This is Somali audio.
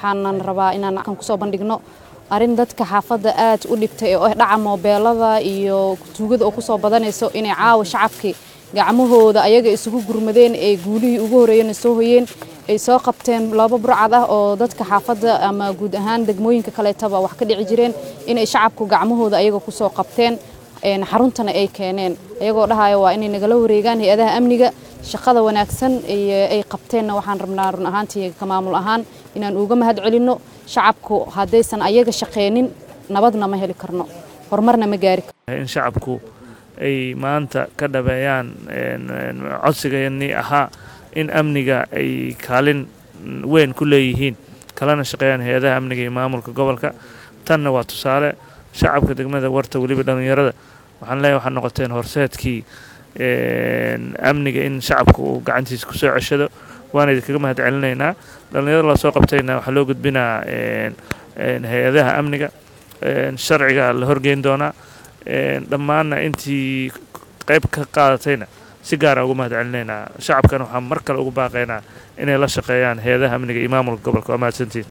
waxaanan rabaa inaan kan kusoo bandhigno arrin dadka xaafadda aad u dhibtay oo ah dhaca moobeelada iyo tuugada oo kusoo badanayso inay caawa shacabkii gacmahooda ayaga isugu gurmadeen ee guulihii ugu horreeyana soo hoyeen ay soo qabteen laba burcad ah oo dadka xaafadda ama guud ahaan degmooyinka kaleetaba wax ka dhici jireen inay shacabku gacmahooda ayaga kusoo qabteen xaruntana ay keeneen ayagoo dhahaya waa inay nagala wareegaan hay-adaha amniga shaqada wanaagsan ay qabteenna waxaan rabnaa run ahaantii ka maamul ahaan inaan uga mahad celinno shacabku haddaysan ayaga shaqeenin nabadna ma heli karno horumarna ma gaari karno in shacabku ay maanta ka dhabeeyaan codsigani ahaa in amniga ay kaalin weyn ku leeyihiin kalana shaqeeyaan hay-adaha amniga iyo maamulka gobolka tanna waa tusaale shacabka degmada warta weliba dhallinyarada waxaan leeyahay waxaad noqoteen horseedkii amniga in shacabka uu gacantiisa kusoo ceshado waana idinkaga mahad celinaynaa dhallinyarada lasoo qabtayna waxaa loo gudbinaa hay-adaha amniga sharciga la horgeyn doonaa dhammaanna intii qayb ka qaadatayna si gaara ugu mahad celinaynaa shacabkana waxaan mar kale ugu baaqaynaa inay la shaqeeyaan hay-adaha amniga iyo maamulka gobolka waa mahadsantiin